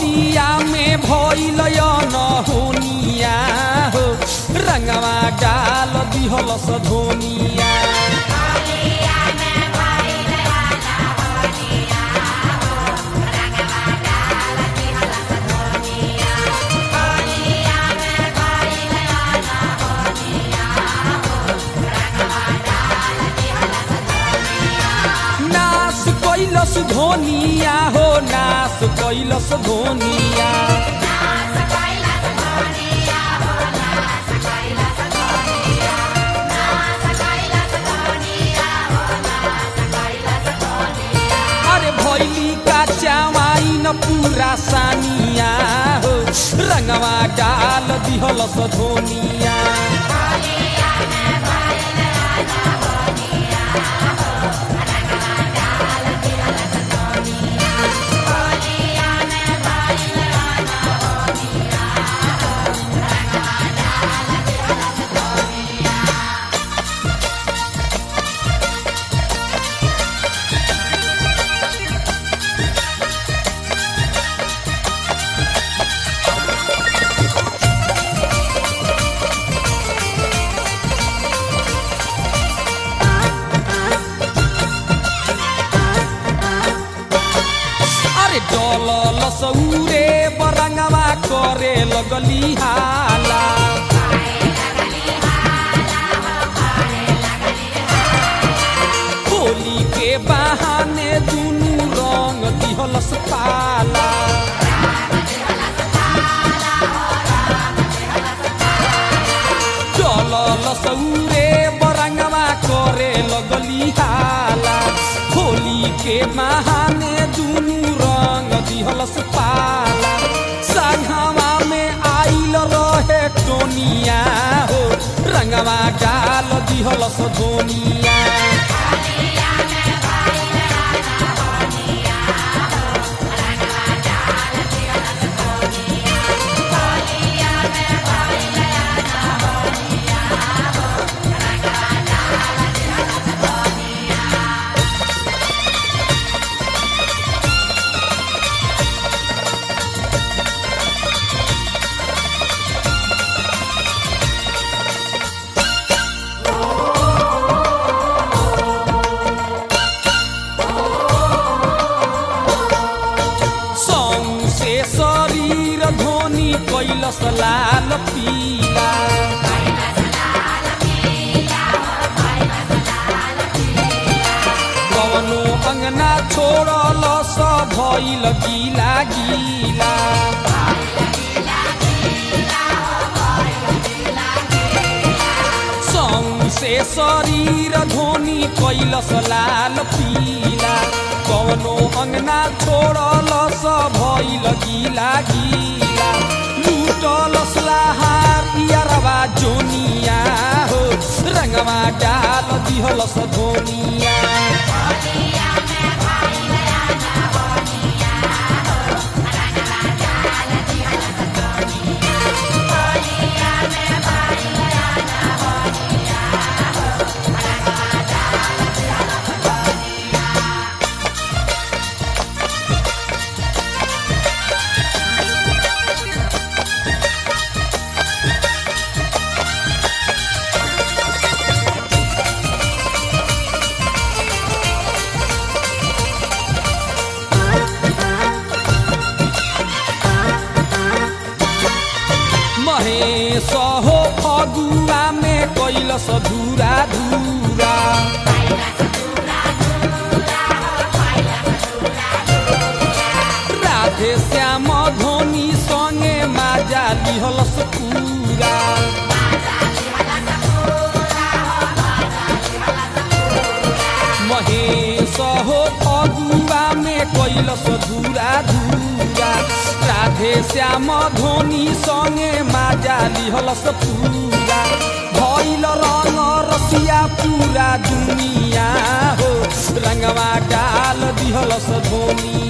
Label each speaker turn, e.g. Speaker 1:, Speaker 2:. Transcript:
Speaker 1: होलिया में भइल नहोनिया हो रंगवा डाल दिहलस धोनिया नास कैलस धोनिया हो नास कैलस धोनिया अरे भैली का चावाई न पूरा सानिया हो रंगवा डाल दिहलस धोनिया अरे डलल सौरे बरंगवा करे लगली हाला होली के बहाने दुनू रंग दिहलस पाला डलल सौरे बरंगवा करे लगली हाला होली के बहाने दुनू रंग दिहलस पाला संघवा में आइल रहे टोनिया हो रंगवा डाल दिहलस धोनिया सौसे शरीर धोनी कैलस लाल पीला कवनो अंगना छोड़ल स भइल गीला गीला सौसे शरीर धोनी कैलस लाल पीला कवनो अंगना छोड़ल स भइल गीला गीला लूटलस लहार इयरवा जोनिया हो रंगवा डाल दिहलस धोनिया महेश हो फगुआ में कैलस धूरा धूरा राधे श्याम धोनी संगे माजा लिहलस पूरा महेश हो फगुआ में कैलस धूरा धूरा राधे श्याम धोनी संगे माजा लिहलस पूरा भइल रंग रसिया पूरा दुनिया हो रंगवा डाल दिहलस धोनी